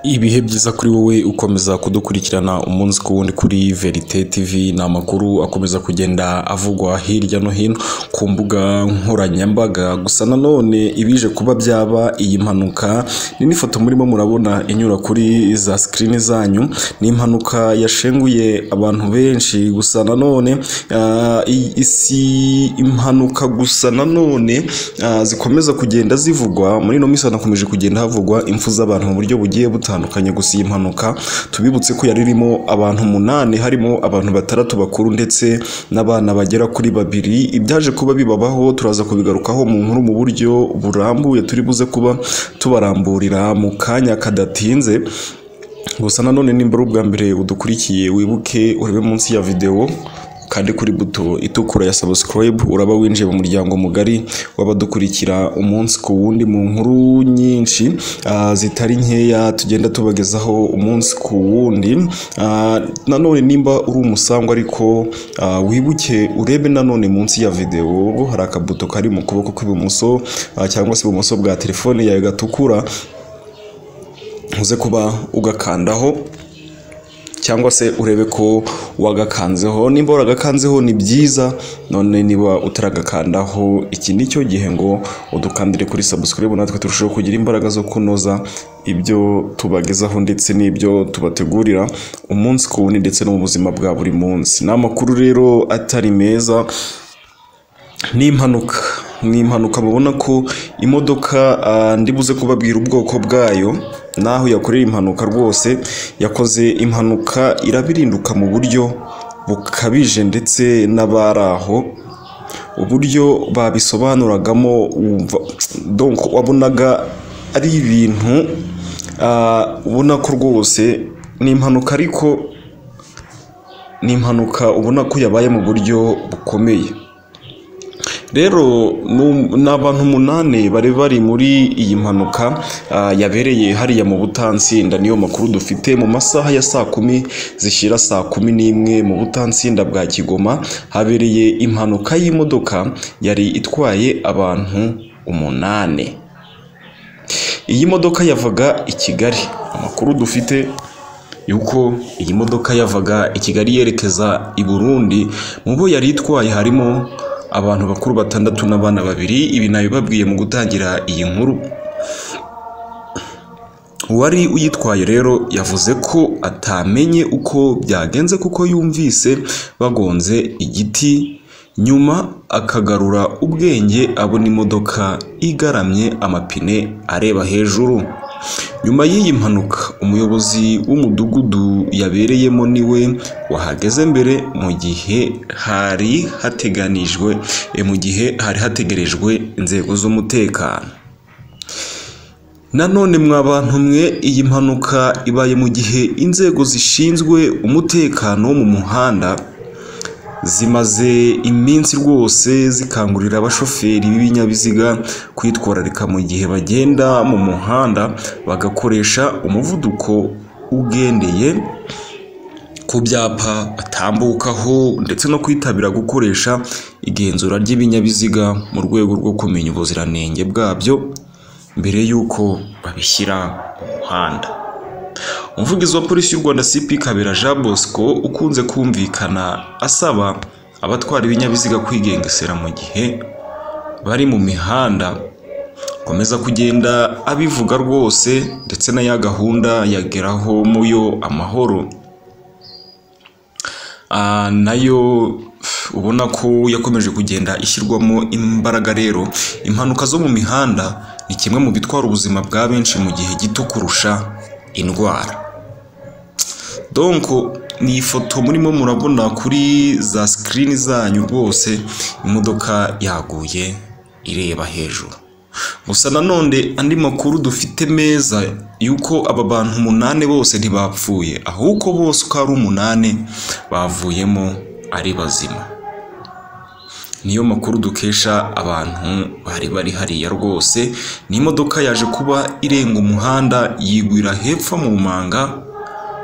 Ibihe byiza kuri wowe ukomeza kudukurikirana umunsi ku wundi kuri Verite TV ni amakuru akomeza kugenda avugwa hirya no hino ku mbuga nkoranyambaga gusa nanone ibije kuba byaba iyi mpanuka ni n'ifoto murimo murabona inyura kuri za sikirini zanyu ni impanuka yashenguye abantu benshi gusa nanone ah, i- isi impanuka gusa nanone ah, zikomeza kugenda zivugwa muri ino minsi hanakomeje kugenda havugwa impfu z'abantu mu buryo bugiye butandukanye gusa iyi mpanuka tubibutse ko yari irimo abantu umunani harimo abantu batandatu bakuru ndetse n'abana bagera kuri babiri ibyaje kuba bibabaho turaza kubigarukaho mu nkuru mu buryo burambuye turi buze kuba tubaramburira mu kanya kadatinze gusa nanone nimba ari ubwa mbere udukurikiye wibuke urebe munsi ya videwo kandi kuri buto itukura ya subscribe uraba winjiye mu muryango mugari w'abadukurikira umunsi ku wundi mu nkuru nyinshi ah, zitari nkeya tugenda tubagezaho umunsi ku wundi Ah, nanone nimba uri umusango ariko ah, wibuke urebe nanone munsi ya videwo hari akabuto kari mu kuboko kw'ibumoso ah, cyangwa se ibumoso bwa telefone yawe gatukura uze kuba ugakandaho cyangwa se urebe ko wagakanzeho nimba waragakanzeho ni byiza none niba utaragakandaho iki ni cyo gihe ngo udukandire kuri subscribe natwe turusheho kugira imbaraga zo kunoza ibyo tubagezaho ndetse n'ibyo tubategurira umunsi ku wundi ndetse no mu buzima bwa buri munsi ni amakuru rero atari meza ni impanuka ni impanuka mubona ko imodoka ah, ndi buze kubabwira ubwoko bwayo n'aho yakorera impanuka rwose yakoze impanuka irabirinduka mu buryo bukabije ndetse n'abari aho uburyo babisobanuragamo wumva donc wabonaga ari ibintu ah, ubona ko rwose ni impanuka ariko ni impanuka ubona ko yabaye mu buryo bukomeye rero nu- ni abantu umunani bari bari muri iyi mpanuka ah, yabereye hariya mu butansinda niyo makuru dufite mu masaha ya saa kumi zishyira saa kumi n'imwe mu butansinda bwa kigoma habereye impanuka y'imodoka yari itwaye abantu umunani iyi modoka yavaga i kigali amakuru dufite yuko iyi modoka yavaga i kigali yerekeza i burundi mu bo yari itwaye harimo abantu bakuru batandatu n'abana babiri ibi nabibabwiye mu gutangira iyi nkuru uwari uyitwaye rero yavuze ko atamenye uko byagenze kuko yumvise bagonze igiti nyuma akagarura ubwenge abona imodoka igaramye amapine areba hejuru nyuma y'iyi mpanuka umuyobozi w'umudugudu yabereyemo niwe wahageze mbere mu gihe hari hateganijwe eh, mu gihe hari hategerejwe inzego z'umutekano Nanone mwa bantu mwe iyi mpanuka ibaye mu gihe inzego zishinzwe umutekano wo mu muhanda zimaze iminsi rwose zikangurira abashoferi b'ibinyabiziga kwitwararika mu gihe bagenda mu muhanda bagakoresha umuvuduko ugendeye ku byapa batambukaho ndetse no kwitabira gukoresha igenzura ry'ibinyabiziga mu rwego rwo kumenya ubuziranenge bwabyo mbere y'uko babishyira mu muhanda umuvugizi wa polisi y'u rwanda cp kabera jean bosco ukunze kumvikana asaba abatwara ibinyabiziga kwigengesera mu gihe bari mu mihanda komeza kugenda abivuga rwose ndetse na ya gahunda yageraho muyo amahoro Ah, nayo pf, ubona ko yakomeje kugenda ishyirwamo imbaraga rero impanuka zo mu mihanda ni kimwe mu bitwara ubuzima bwa benshi mu gihe gito kurusha indwara donc ni ifoto murimo murabona kuri za sikirini zanyu rwose imodoka yaguye ireba hejuru gusa nanone andi makuru dufite meza yuko aba bantu umunani bose ntibapfuye ahubwo bose uko ari umunani bavuyemo ari bazima niyo makuru dukesha abantu bari bari hariya rwose ni imodoka yaje kuba irenga umuhanda yigwira hepfo mu manga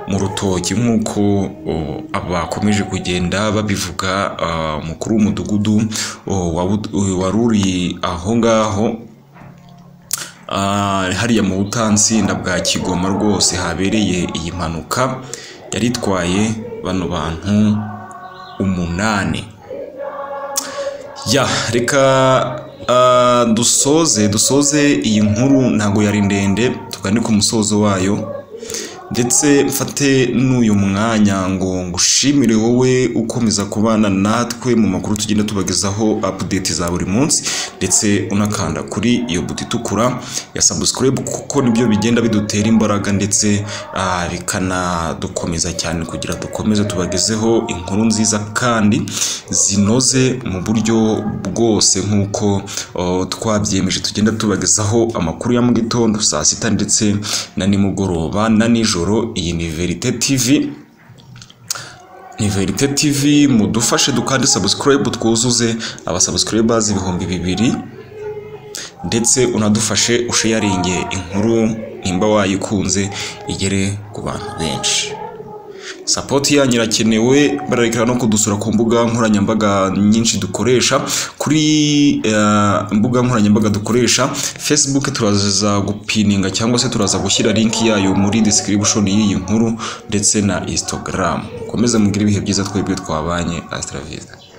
mu rutoki nk'uko oh, bakomeje kugenda babivuga ah, umukuru w'umudugudu oh, wabu- wari uri aho ngaho hariya mu butansinda bwa kigoma rwose habereye iyi mpanuka yari itwaye bano bantu umunani ya reka dusoze dusoze iyi nkuru ntabwo yari ndende tugane ku musozo wayo ndetse mfate n'uyu mwanya ngo ngushimire wowe ukomeza kubana natwe mu makuru tugenda tubagezaho apudeti za buri munsi ndetse unakanda kuri iyo buto itukura ya sabusikarayibu kuko nibyo bigenda bidutera imbaraga ndetse bikanadukomeza cyane kugira dukomeze tubagezeho inkuru nziza kandi zinoze mu buryo bwose nk'uko twabyemeje tugenda tubagezaho amakuru ya mu gitondo saa sita ndetse na nimugoroba na nijoro iyi ni verite tv ni verite tv mudufashe dukande sabusikarayibu twuzuze abasabusikarayibazi ibihumbi bibiri ndetse unadufashe usheyaringe inkuru nimba wayikunze igere ku bantu benshi sapoti yanyu irakenewe bararekera no kudusura ku mbuga nkoranyambaga nyinshi dukoresha kuri mbuga nkoranyambaga dukoresha fesibuke turaza gupininga cyangwa se turaza gushyira linki yayo muri description y'iyi nkuru ndetse na instagram mukomeze mugire ibihe byiza twebwe twabanye asitravida